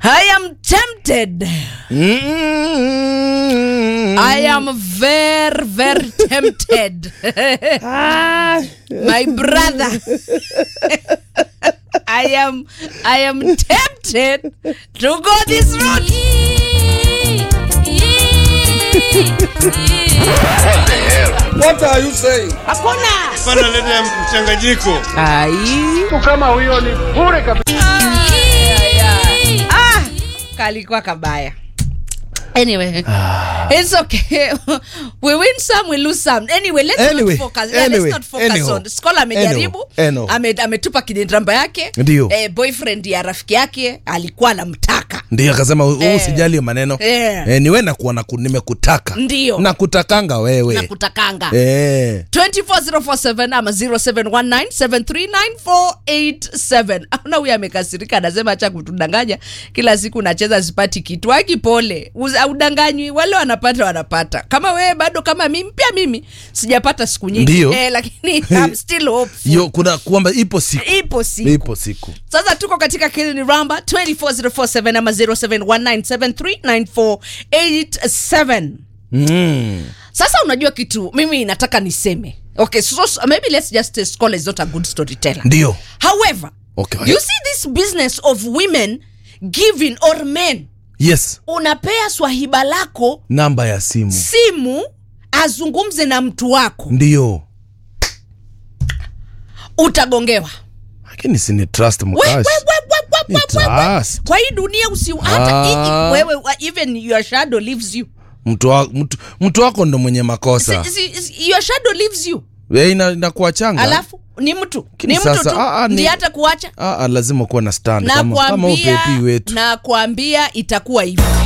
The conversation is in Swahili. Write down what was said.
I am tempted. Mm. I am very, very tempted. My brother. I am I am tempted to go this route. What are you saying? Pana leta mchanganyiko. Ai. Kama huyo ni bure kabisa. Ah, kalikuwa kabaya. Anyway, it's okay. we win some, we lose some. Anyway, let's Anyway, not focus. Yeah, anyway, let's not focus anyhow. on. Scholar amejaribu, Anyhow, anyhow. ame, ametupa kidendrambaa yake. Ndio. Eh, boyfriend ya rafiki yake alikuwa anamtaka. ndio akasema huu Eh. usijali maneno Eh. eh, niwe nakuwa naku, nimekutaka Ndio. nakutakanga wewe Nakutakanga. eh. 24047 ama 0719739487 auna huyu amekasirika anasema acha kutudanganya kila siku nacheza sipati kitu aki pole Uza- udanganywi wale wanapata wanapata kama wewe bado kama mimi pia mimi sijapata siku nyingi Ndio. eh, lakini I'm still hopeful. Yo, kuna kwamba ipo siku ipo siku ipo siku sasa tuko katika kilini ramba 24047 ama 0719739487 mm. sasa unajua kitu mimi nataka niseme okay so, so maybe let's just say Scholar is not a good storyteller ndio however Okay. you see this business of women giving or men yes unapea swahiba lako namba ya simu simu azungumze na mtu wako ndio utagongewa lakini sini trust We- we- mkash we- we- we- Ni we- we- we- trust. kwa hii dunia usi hata Ah. hii- wewe wa- even your shadow leaves you mtu, wa, mtu, mtu wako ndo mwenye makosa si, si, si, your shadow leaves you Eh, ina, inakuwa changa alafu ni mtu Lakini ni mtu sasa, tu ah, ah, ni- ndiye hata kuacha ah, ah, lazima kuwa na stand kama, kama nakwambia upepi wetu nakwambia itakuwa hivyo